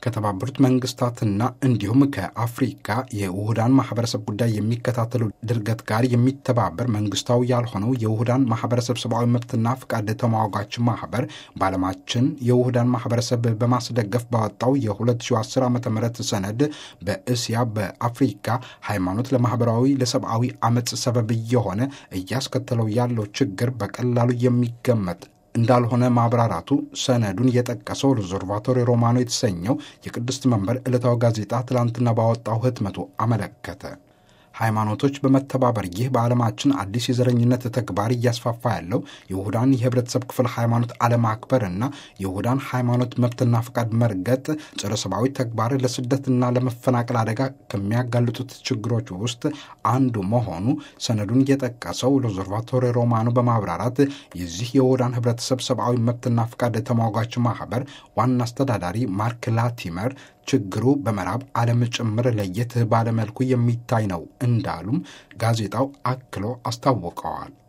ከተባበሩት መንግስታትና እንዲሁም ከአፍሪካ የውህዳን ማህበረሰብ ጉዳይ የሚከታተሉ ድርገት ጋር የሚተባበር መንግስታዊ ያልሆነው የውህዳን ማህበረሰብ ሰብአዊ መብትና ፍቃድ ተሟጋች ማህበር በዓለማችን የውህዳን ማህበረሰብ በማስደገፍ ባወጣው የ2010 ዓ ም ሰነድ በእስያ በአፍሪካ ሃይማኖት ለማህበራዊ ለሰብአዊ አመፅ ሰበብ እየሆነ እያስከተለው ያለው ችግር በቀላሉ የሚገመት እንዳልሆነ ማብራራቱ ሰነዱን የጠቀሰው ሪዞርቫቶሪ ሮማኖ የተሰኘው የቅድስት መንበር ዕለታዊ ጋዜጣ ትላንትና ባወጣው ህትመቱ አመለከተ። ሃይማኖቶች በመተባበር ይህ በዓለማችን አዲስ የዘረኝነት ተግባር እያስፋፋ ያለው የውሁዳን የህብረተሰብ ክፍል ሃይማኖት አለማክበርና የውሁዳን ሃይማኖት መብትና ፈቃድ መርገጥ ጸረ ሰብአዊ ተግባር ለስደትና ለመፈናቀል አደጋ ከሚያጋልጡት ችግሮች ውስጥ አንዱ መሆኑ ሰነዱን የጠቀሰው ሎዘርቫቶሪ ሮማኖ በማብራራት የዚህ የውሁዳን ህብረተሰብ ሰብአዊ መብትና ፈቃድ ተሟጋች ማህበር ዋና አስተዳዳሪ ማርክ ላቲመር ችግሩ በምዕራብ ዓለም ጭምር ለየት ባለመልኩ የሚታይ ነው እንዳሉም ጋዜጣው አክሎ አስታውቀዋል።